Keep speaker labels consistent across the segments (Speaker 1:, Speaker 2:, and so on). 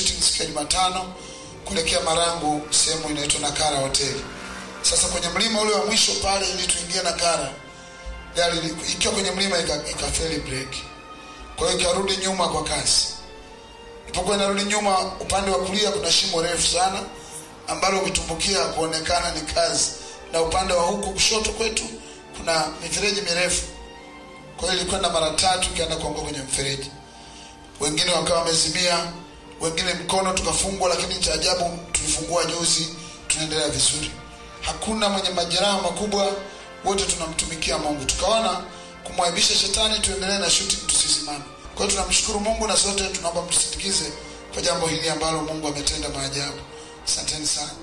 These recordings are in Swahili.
Speaker 1: shooting siku ya Jumatano kuelekea Marangu, sehemu inaitwa Nakara hoteli. Sasa kwenye mlima ule wa mwisho pale, ili tuingie Nakara, gari ili- ikiwa kwenye mlima ika- ikafeli break, kwa hiyo ikarudi nyuma kwa kasi. Ilipokuwa inarudi nyuma, upande wa kulia kuna shimo refu sana ambalo ukitumbukia kuonekana ni kazi, na upande wa huku kushoto kwetu kuna mifereji mirefu. Kwa hiyo ilikwenda mara tatu ikaenda kuanguka kwenye mfereji, wengine wakawa wamezimia, wengine mkono tukafungwa, lakini cha ajabu tulifungua juzi, tunaendelea vizuri, hakuna mwenye majeraha makubwa, wote tunamtumikia Mungu. Tukaona kumwaibisha shetani, tuendelee na shooting, tusisimame. Kwa hiyo tunamshukuru Mungu na sote tunaomba mtusindikize kwa jambo hili ambalo Mungu ametenda maajabu. Asanteni sana.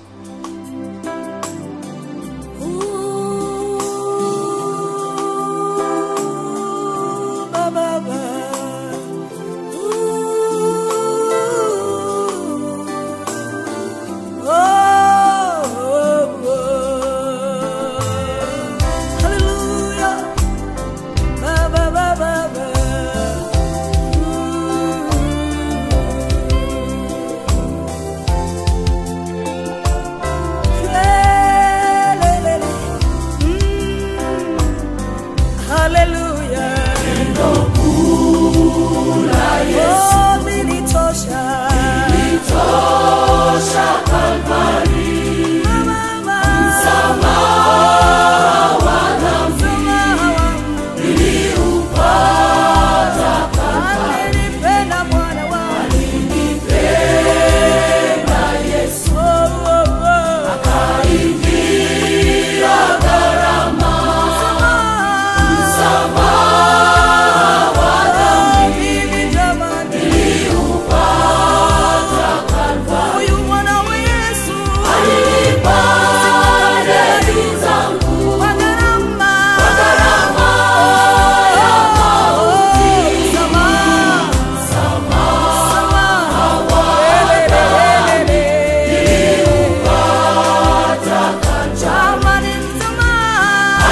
Speaker 2: Hallelujah. Oh, nilitosha. Mama, msamaha wangu. Alinipenda Bwana wangu. Oh, oh, oh. Msamaha. Mimi jamani. Huyu mwana wa Yesu. Kwa gharama. Msamaha. Msamaha. Jamani, msamaha.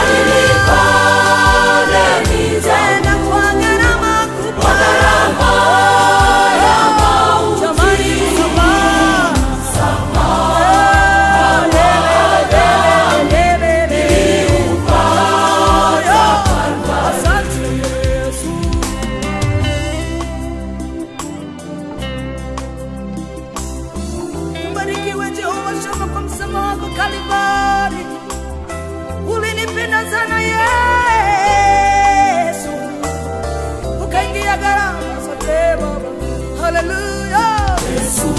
Speaker 2: Tena kwa gharama kubwa. Jamani, msamaha. Asante Yesu. Ubarikiwe Jehova Shama kwa msamaha wako Kalvari. Ulinipenda sana Yesu, ukaingia gharama zote Baba. Haleluya. Yesu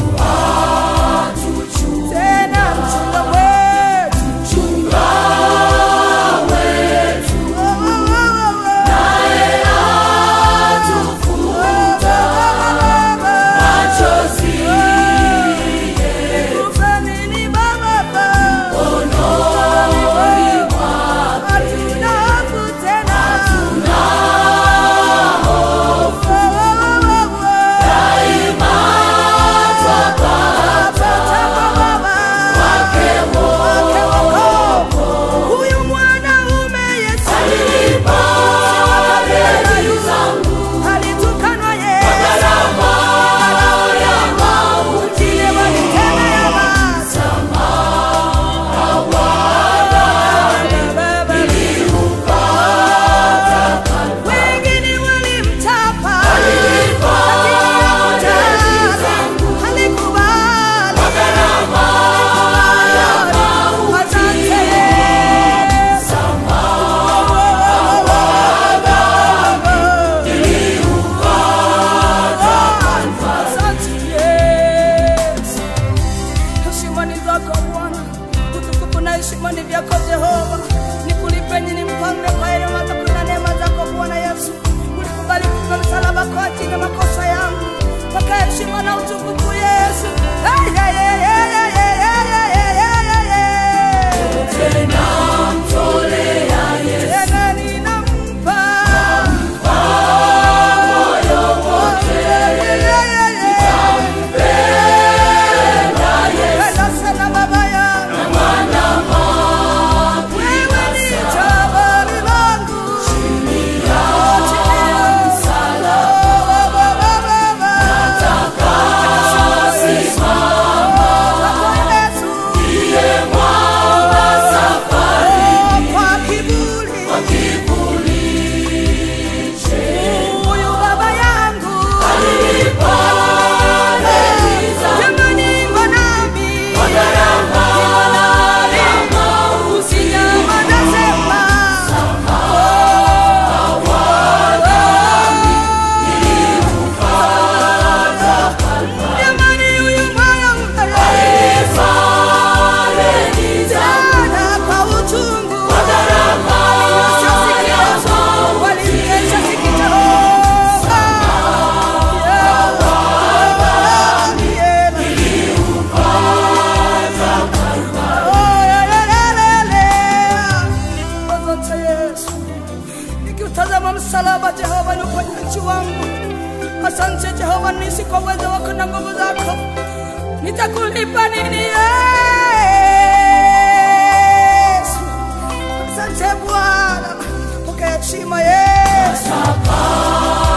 Speaker 2: tena mchunga wetu, mchunga wetu, naye atufuta machozi Nikupe nini Baba? Mkononi mwako hatuna hofu tena. Hatuna hofu. Daima kwa uwezo wako na nguvu zako. Nitakulipa nini Yesu? Asante Bwana, pokea heshima Yesu.